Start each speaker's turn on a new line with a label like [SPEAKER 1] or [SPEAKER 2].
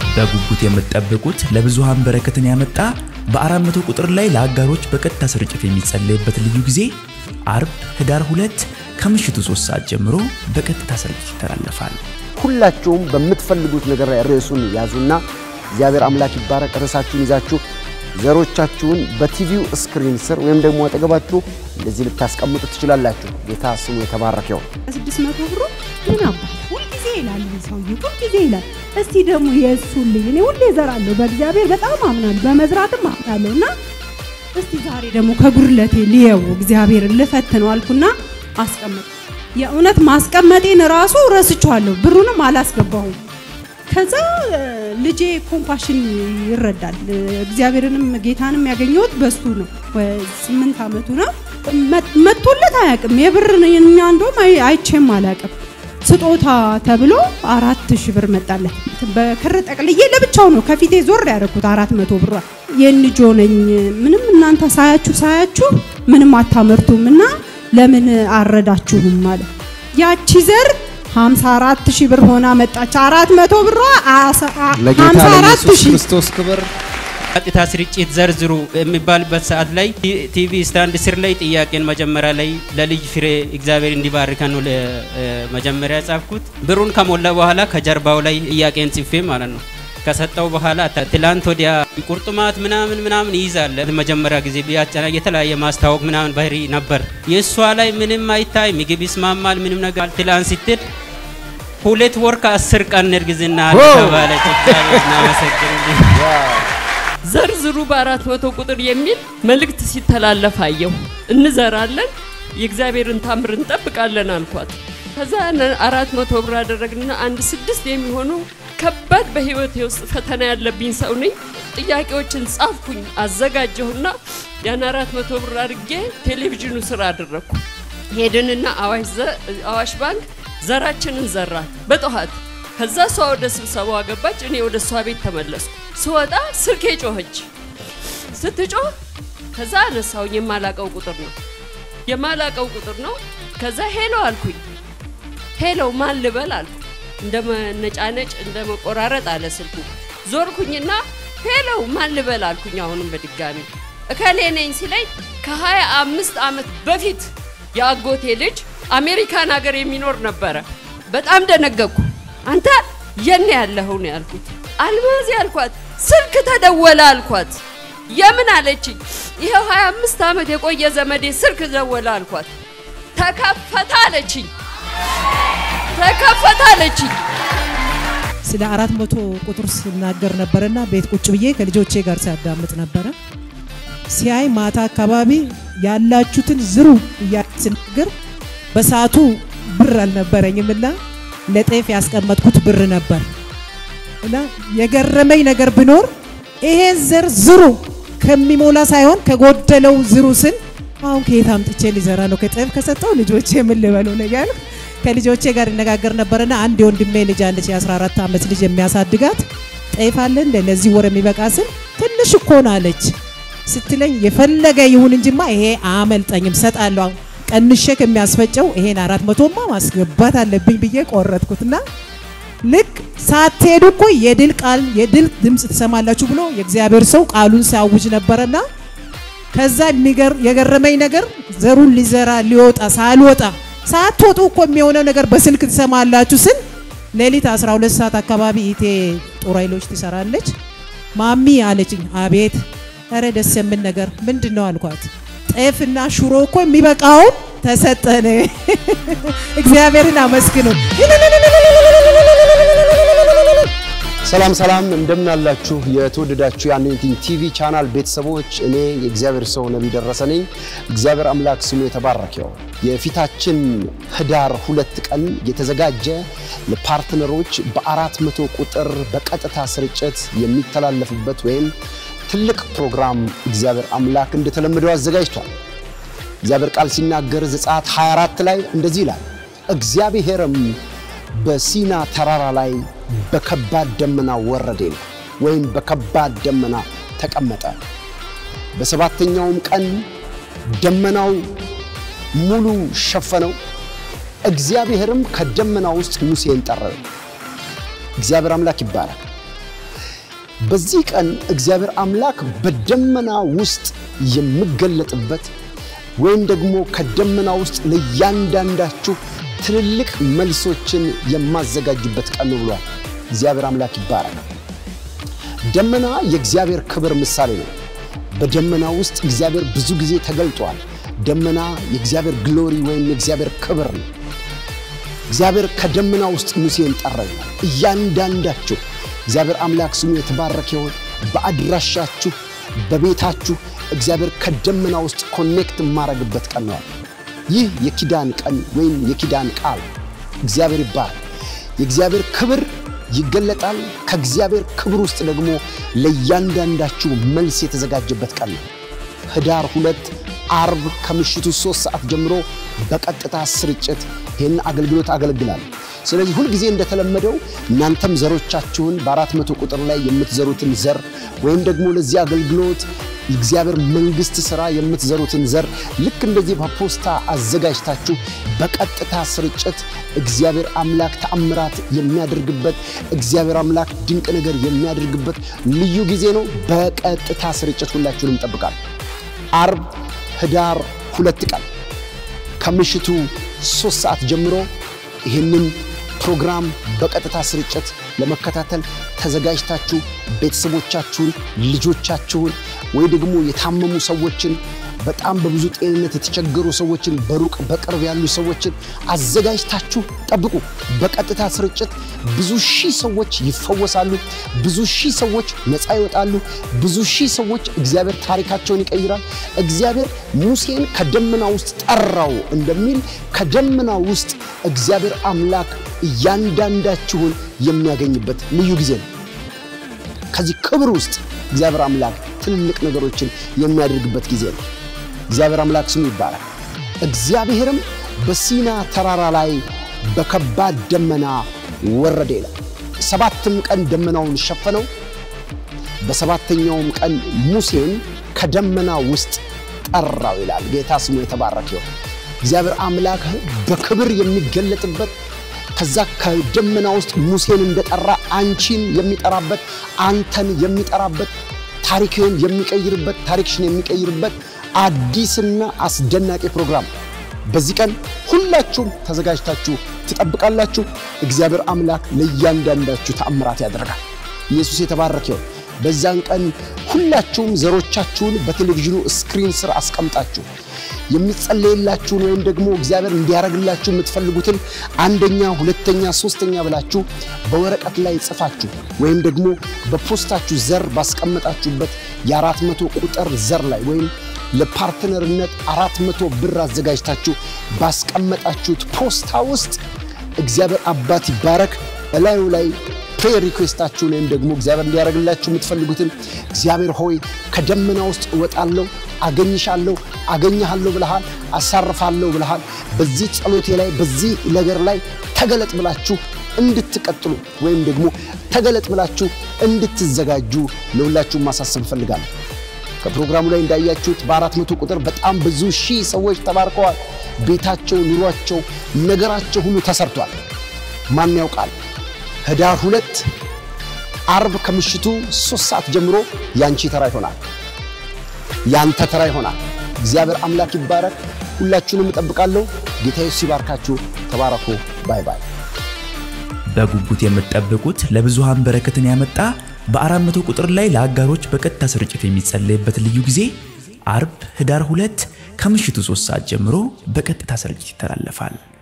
[SPEAKER 1] በጉጉት የምትጠብቁት ለብዙሃን በረከትን ያመጣ በአራት መቶ ቁጥር ላይ ለአጋሮች በቀጥታ ስርጭት የሚጸለይበት ልዩ ጊዜ አርብ ህዳር ሁለት ከምሽቱ ሶስት ሰዓት ጀምሮ በቀጥታ ስርጭት ይተላለፋል።
[SPEAKER 2] ሁላችሁም በምትፈልጉት ነገር ላይ ርዕሱን ያዙና እግዚአብሔር አምላክ ይባረክ። ርዕሳችሁን ይዛችሁ ዘሮቻችሁን በቲቪው ስክሪን ስር ወይም ደግሞ አጠገባችሁ እንደዚህ ልታስቀምጡ ትችላላችሁ። ጌታ ስሙ የተባረከ ይሁን።
[SPEAKER 3] ስድስት መቶ ብሩ ምን አባት ሁልጊዜ ይላል ይህ ሰውዬ ሁልጊዜ ይላል። እስቲ ደግሞ የእሱን ልጅ እኔ ሁሌ እዘራለሁ፣ በእግዚአብሔር በጣም አምናለሁ፣ በመዝራትም አምናለሁ እና እስቲ ዛሬ ደግሞ ከጉድለቴ ልየው እግዚአብሔርን ልፈትነው አልኩና አስቀመጥ የእውነት ማስቀመጤን ራሱ ረስቼዋለሁ፣ ብሩንም አላስገባሁም። ከዛ ልጄ ኮምፓሽን ይረዳል። እግዚአብሔርንም ጌታንም ያገኘሁት በሱ ነው። ስምንት አመቱ ነው። መጥቶለት አያውቅም። የብር እኛ እንደውም አይቼም አላውቅም። ስጦታ ተብሎ አራት ሺህ ብር መጣለት። በክር ጠቅልዬ ለብቻው ነው ከፊቴ ዞር ያደረኩት አራት መቶ ብሯ። የንጆ ነኝ ምንም እናንተ ሳያችሁ ሳያችሁ ምንም አታመርቱም እና ለምን አረዳችሁም ማለት ያቺ ዘር 54 ሺህ ብር ሆና መጣች። 400 ብሯ
[SPEAKER 4] ለጌታ
[SPEAKER 3] 54
[SPEAKER 4] ለኢየሱስ
[SPEAKER 3] ሺህ
[SPEAKER 4] ክርስቶስ ክብር
[SPEAKER 5] ቀጥታ ስርጭት ዘርዝሩ የሚባልበት ሰዓት ላይ ቲቪ ስታንድ ስር ላይ ጥያቄን መጀመሪያ ላይ ለልጅ ፍሬ እግዚአብሔር እንዲባርከን ነው መጀመሪያ ጻፍኩት። ብሩን ከሞላ በኋላ ከጀርባው ላይ ጥያቄን ጽፌ ማለት ነው ከሰጠው በኋላ ትላንት ወዲያ ቁርጥማት ምናምን ምናምን ይይዛል። መጀመሪያ ጊዜ ቢያጨና የተለያየ ማስታወቅ ምናምን ባህሪ ነበር። የእሷ ላይ ምንም አይታይ፣ ምግብ ይስማማል፣ ምንም ነገር ትላንት ስትል ሁለት ወር ከአስር ቀን እርግዝና አለ ተባለች። እግዚአብሔር እናመሰግንልኝ።
[SPEAKER 6] ዘርዝሩ በአራት መቶ ቁጥር የሚል መልእክት ሲተላለፍ አየሁ። እንዘራለን፣ የእግዚአብሔርን ታምር እንጠብቃለን አልኳት። ከዛ ያንን አራት መቶ ብር አደረግንና አንድ ስድስት የሚሆኑ ከባድ በህይወቴ ውስጥ ፈተና ያለብኝ ሰው ነኝ። ጥያቄዎችን ጻፍኩኝ፣ አዘጋጀሁና ያን አራት መቶ ብር አድርጌ ቴሌቪዥኑ ስራ አደረግኩ። ሄድንና አዋሽ ዘ- አዋሽ ባንክ ዘራችንን ዘራት በጠዋት። ከዛ እሷ ወደ ስብሰባዋ ገባች፣ እኔ ወደ እሷ ቤት ተመለስኩ። ስወጣ ስልኬ ጮኸች። ስትጮህ ከዛ አነሳውኝ። የማላቀው ቁጥር ነው የማላቀው ቁጥር ነው። ከዛ ሄሎ አልኩኝ። ሄሎ ማን ልበል አልኩ። እንደ መነጫነጭ እንደ መቆራረጥ አለ ስልኩ። ዞርኩኝና ሄሎ ማን ልበል አልኩኝ። አሁንም በድጋሚ እከሌ ነኝ ሲለኝ ከሀያ አምስት ዓመት በፊት የአጎቴ ልጅ አሜሪካን ሀገር የሚኖር ነበረ። በጣም ደነገኩ። አንተ የኔ ያለኸው ነው ያልኩት። አልማዝ ያልኳት ስልክ ተደወለ አልኳት። የምን አለችኝ። ይኸው 25 ዓመት የቆየ ዘመዴ ስልክ ደወለ አልኳት። ተከፈተ አለችኝ። ተከፈተ አለችኝ።
[SPEAKER 7] ስለ አራት መቶ ቁጥር ስናገር ነበረና ቤት ቁጭ ብዬ ከልጆቼ ጋር ሲያዳምጥ ነበረ። ሲያይ ማታ አካባቢ ያላችሁትን ዝሩ እያለ ስናገር በሰዓቱ ብር አልነበረኝም እና ለጤፍ ያስቀመጥኩት ብር ነበር እና የገረመኝ ነገር ቢኖር ይሄን ዘር ዝሩ ከሚሞላ ሳይሆን ከጎደለው ዝሩ ስል አሁን ከየት አምጥቼ ሊዘራ ነው? ከጤፍ ከሰጠው ልጆቼ ምን ልበለው ነው እያልኩ ከልጆቼ ጋር ይነጋገር ነበርና አንድ የወንድሜ ልጅ አለች የ14 ዓመት ልጅ የሚያሳድጋት ጤፍ አለ እንደ ለዚህ ወር የሚበቃ ስል ትንሽ እኮ ነው አለች ስትለኝ የፈለገ ይሁን እንጂማ ይሄ አመልጠኝም ሰጣለሁ ቀንሼ ከሚያስፈጨው ይሄን አራት መቶማ ማስገባት አለብኝ ብዬ ቆረጥኩትና ልክ ሳትሄዱ እኮ የድል ቃል የድል ድምፅ ትሰማላችሁ ብሎ የእግዚአብሔር ሰው ቃሉን ሲያውጅ ነበረና ከዛ የሚገር የገረመኝ ነገር ዘሩን ሊዘራ ሊወጣ ሳልወጣ ሳትወጡ እኮ የሚሆነው ነገር በስልክ ትሰማላችሁ ስል ሌሊት 12 ሰዓት አካባቢ ኢቴ ጦር ኃይሎች ትሰራለች። ማሚ አለችኝ። አቤት፣ ኧረ ደስ የምን ነገር ምንድን ነው አልኳት። ጤፍና ሽሮ እኮ የሚበቃውን ተሰጠን። እግዚአብሔርን አመስግኑ።
[SPEAKER 2] ሰላም ሰላም፣ እንደምን አላችሁ የተወደዳችሁ የአኖይንቲንግ ቲቪ ቻናል ቤተሰቦች፣ እኔ የእግዚአብሔር ሰው ነቢይ ደረሰ ነኝ። እግዚአብሔር አምላክ ስሙ የተባረከ ይሁን። የፊታችን ህዳር ሁለት ቀን የተዘጋጀ ለፓርትነሮች በአራት መቶ ቁጥር በቀጥታ ስርጭት የሚተላለፍበት ወይም ትልቅ ፕሮግራም እግዚአብሔር አምላክ እንደተለመደው አዘጋጅቷል። እግዚአብሔር ቃል ሲናገር ዘጸአት 24 ላይ እንደዚህ ይላል፣ እግዚአብሔርም በሲና ተራራ ላይ በከባድ ደመና ወረደ ይላል፣ ወይም በከባድ ደመና ተቀመጠ። በሰባተኛውም ቀን ደመናው ሙሉ ሸፈነው። እግዚአብሔርም ከደመና ውስጥ ሙሴን ጠራው። እግዚአብሔር አምላክ ይባላል። በዚህ ቀን እግዚአብሔር አምላክ በደመና ውስጥ የምገለጥበት ወይም ደግሞ ከደመና ውስጥ ለእያንዳንዳችሁ ትልልቅ መልሶችን የማዘጋጅበት ቀን ነው ብሏል። እግዚአብሔር አምላክ ይባረክ። ደመና የእግዚአብሔር ክብር ምሳሌ ነው። በደመና ውስጥ እግዚአብሔር ብዙ ጊዜ ተገልጧል። ደመና የእግዚአብሔር ግሎሪ ወይም የእግዚአብሔር ክብር ነው። እግዚአብሔር ከደመና ውስጥ ሙሴን ጠራ ይላል። እያንዳንዳችሁ እግዚአብሔር አምላክ ስሙ የተባረከ ይሆን። በአድራሻችሁ በቤታችሁ እግዚአብሔር ከደመና ውስጥ ኮኔክት የማረግበት ቀን ነው። ይህ የኪዳን ቀን ወይም የኪዳን ቃል እግዚአብሔር ይባላል። የእግዚአብሔር ክብር ይገለጣል። ከእግዚአብሔር ክብር ውስጥ ደግሞ ለእያንዳንዳችሁ መልስ የተዘጋጀበት ቀን ነው። ህዳር ሁለት አርብ ከምሽቱ ሶስት ሰዓት ጀምሮ በቀጥታ ስርጭት ይህን አገልግሎት አገለግላለሁ። ስለዚህ ሁልጊዜ እንደተለመደው እናንተም ዘሮቻችሁን በአራት መቶ ቁጥር ላይ የምትዘሩትን ዘር ወይም ደግሞ ለዚህ አገልግሎት እግዚአብሔር መንግስት ሥራ የምትዘሩትን ዘር ልክ እንደዚህ በፖስታ አዘጋጅታችሁ በቀጥታ ስርጭት እግዚአብሔር አምላክ ተአምራት የሚያደርግበት እግዚአብሔር አምላክ ድንቅ ነገር የሚያደርግበት ልዩ ጊዜ ነው። በቀጥታ ስርጭት ሁላችሁንም ይጠብቃል። አርብ ህዳር ሁለት ቀን ከምሽቱ ሶስት ሰዓት ጀምሮ ይህንን ፕሮግራም በቀጥታ ስርጭት ለመከታተል ተዘጋጅታችሁ ቤተሰቦቻችሁን፣ ልጆቻችሁን ወይ ደግሞ የታመሙ ሰዎችን በጣም በብዙ ጤንነት የተቸገሩ ሰዎችን በሩቅ በቅርብ ያሉ ሰዎችን አዘጋጅታችሁ ጠብቁ። በቀጥታ ስርጭት ብዙ ሺህ ሰዎች ይፈወሳሉ። ብዙ ሺህ ሰዎች ነፃ ይወጣሉ። ብዙ ሺህ ሰዎች እግዚአብሔር ታሪካቸውን ይቀይራል። እግዚአብሔር ሙሴን ከደመና ውስጥ ጠራው እንደሚል ከደመና ውስጥ እግዚአብሔር አምላክ እያንዳንዳችሁን የሚያገኝበት ልዩ ጊዜ ነው። ከዚህ ክብር ውስጥ እግዚአብሔር አምላክ ትልልቅ ነገሮችን የሚያደርግበት ጊዜ ነው። እግዚአብሔር አምላክ ስሙ ይባላል። እግዚአብሔርም በሲና ተራራ ላይ በከባድ ደመና ወረደ ይላል። ሰባትም ቀን ደመናውን ሸፈነው። በሰባተኛውም ቀን ሙሴን ከደመና ውስጥ ጠራው ይላል። ጌታ ስሙ የተባረከ ይሁን። እግዚአብሔር አምላክ በክብር የሚገለጥበት ከዛ ከደመና ውስጥ ሙሴን እንደጠራ አንቺን የሚጠራበት አንተን የሚጠራበት ታሪክህን የሚቀይርበት ታሪክሽን የሚቀይርበት አዲስና አስደናቂ ፕሮግራም በዚህ ቀን ሁላችሁም ተዘጋጅታችሁ ትጠብቃላችሁ። እግዚአብሔር አምላክ ለእያንዳንዳችሁ ተአምራት ያደርጋል። ኢየሱስ የተባረከ ይሁን። በዛን ቀን ሁላችሁም ዘሮቻችሁን በቴሌቪዥኑ ስክሪን ስር አስቀምጣችሁ የሚጸለይላችሁን ወይም ደግሞ እግዚአብሔር እንዲያደርግላችሁ የምትፈልጉትን አንደኛ፣ ሁለተኛ፣ ሶስተኛ ብላችሁ በወረቀት ላይ ጽፋችሁ ወይም ደግሞ በፖስታችሁ ዘር ባስቀመጣችሁበት የአራት መቶ ቁጥር ዘር ላይ ወይም ለፓርትነርነት አራት መቶ ብር አዘጋጅታችሁ ባስቀመጣችሁት ፖስታ ውስጥ እግዚአብሔር አባት ይባረክ እላዩ ላይ ፕሬየር ሪኩዌስታችሁን ወይም ደግሞ እግዚአብሔር እንዲያደርግላችሁ የምትፈልጉትን እግዚአብሔር ሆይ ከደመና ውስጥ እወጣለሁ፣ አገኝሻለሁ፣ አገኘሃለሁ ብለሃል፣ አሳርፋለሁ ብለሃል። በዚህ ጸሎቴ ላይ በዚህ ነገር ላይ ተገለጥ ብላችሁ እንድትቀጥሉ ወይም ደግሞ ተገለጥ ብላችሁ እንድትዘጋጁ ለሁላችሁም ማሳሰብ እፈልጋለሁ። ከፕሮግራሙ ላይ እንዳያችሁት በአራት መቶ ቁጥር በጣም ብዙ ሺህ ሰዎች ተባርከዋል። ቤታቸው፣ ኑሯቸው፣ ነገራቸው ሁሉ ተሰርቷል። ማን ያውቃል? ህዳር ሁለት አርብ ከምሽቱ ሶስት ሰዓት ጀምሮ ያንቺ ተራ ይሆናል፣ ያንተ ተራ ይሆናል። እግዚአብሔር አምላክ ይባረክ። ሁላችሁንም እጠብቃለሁ። ጌታ ኢየሱስ ይባርካችሁ። ተባረኩ። ባይ ባይ።
[SPEAKER 1] በጉጉት የምትጠብቁት ለብዙሃን በረከትን ያመጣ በአራት መቶ ቁጥር ላይ ለአጋሮች በቀጥታ ስርጭት የሚጸለይበት ልዩ ጊዜ አርብ ህዳር ሁለት ከምሽቱ ሶስት ሰዓት ጀምሮ በቀጥታ ስርጭት ይተላለፋል።